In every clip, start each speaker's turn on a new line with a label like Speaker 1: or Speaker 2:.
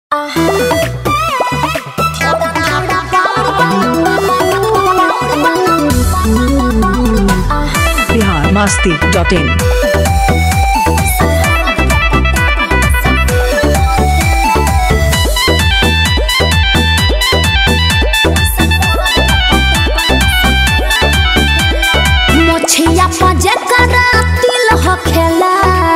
Speaker 1: Bihar Masti dot in
Speaker 2: मोछिया पजे करा तिल हो खेला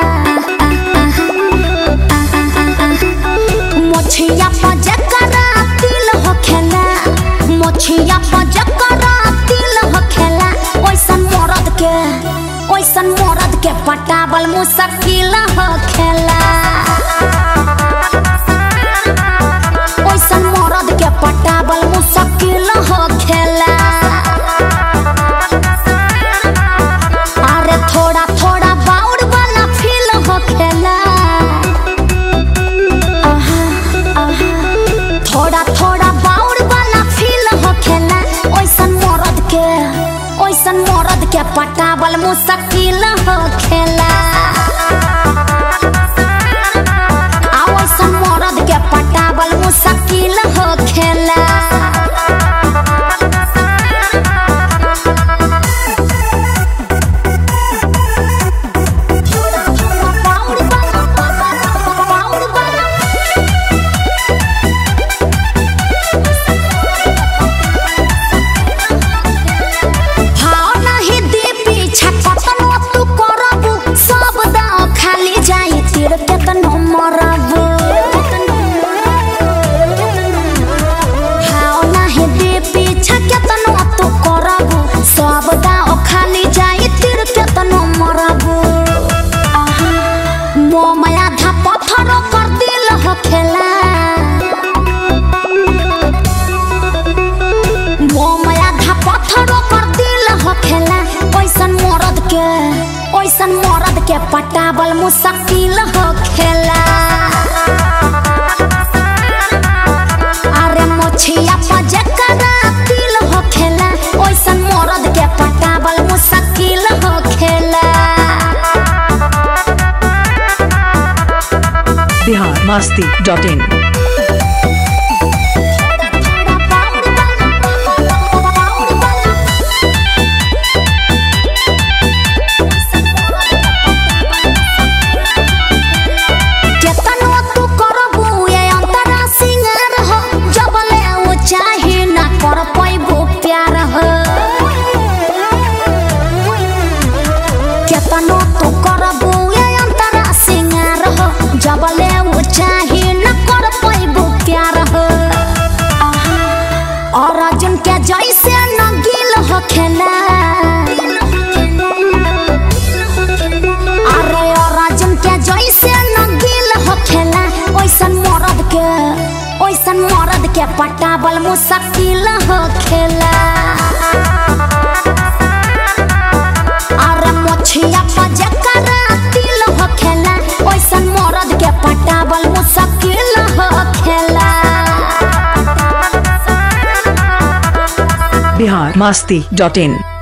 Speaker 2: मोछिया पजे करा तिल हो खेला मोछिया पजे करा तिल हो खेला ओइसन मरद के ओइसन मरद के पटावल मुश्किल हो खेला ओइसन मरद के पटावल मुश्किल हो खेला अरे थोड़ा थोड़ा बाउर वाला फील हो खेला आहा, आहा। थोड़ा थोड़ा बाउर वाला फील हो खेला ओइसन मरद के ओइसन मरद के पटावल मुश्किल हो खेला आ ओइसन मरद के पटावल मुश्किल हो खेला भाव नाही दे पीछा कतनो तू करबू सब दाव खाली जाई तीर केतनो मरबू भाव नाही दे पीछा केतनो तू करबू सब दाव खाली जाई तीर केतनो मरबू आहा, मोह माया धा पत्थर कर दिल हो खेला मोमया धा पत्थरों पर दिल हो खेला ओइसन मरद के ओइसन मरद के पटावल मुश्किल हो खेला अरे मोछिया पजे करा दिल हो खेला ओइसन मरद के पटावल मुश्किल हो खेला
Speaker 1: बिहार मस्ती डॉट इन
Speaker 2: केतनो तू करबू ये अंतरा सिंगार हो जबले उ चाहे ना कर पैबू प्यार हो केतनो तू करबू ये अंतरा सिंगार हो जबले उ चाहे ना कर पैबू प्यार हो आहा, और अर्जुन के जैसे न गिल हो खेला अरे और अर्जुन के जैसे न गिल हो खेला ओइसन मरद के ओइसन मरद के पटावल मुश्किल हो खेला अरे मोछिया पजे करा तिल हो खेला ओइसन मरद के पटावल मुश्किल हो खेला
Speaker 1: बिहार मस्ती डॉट इन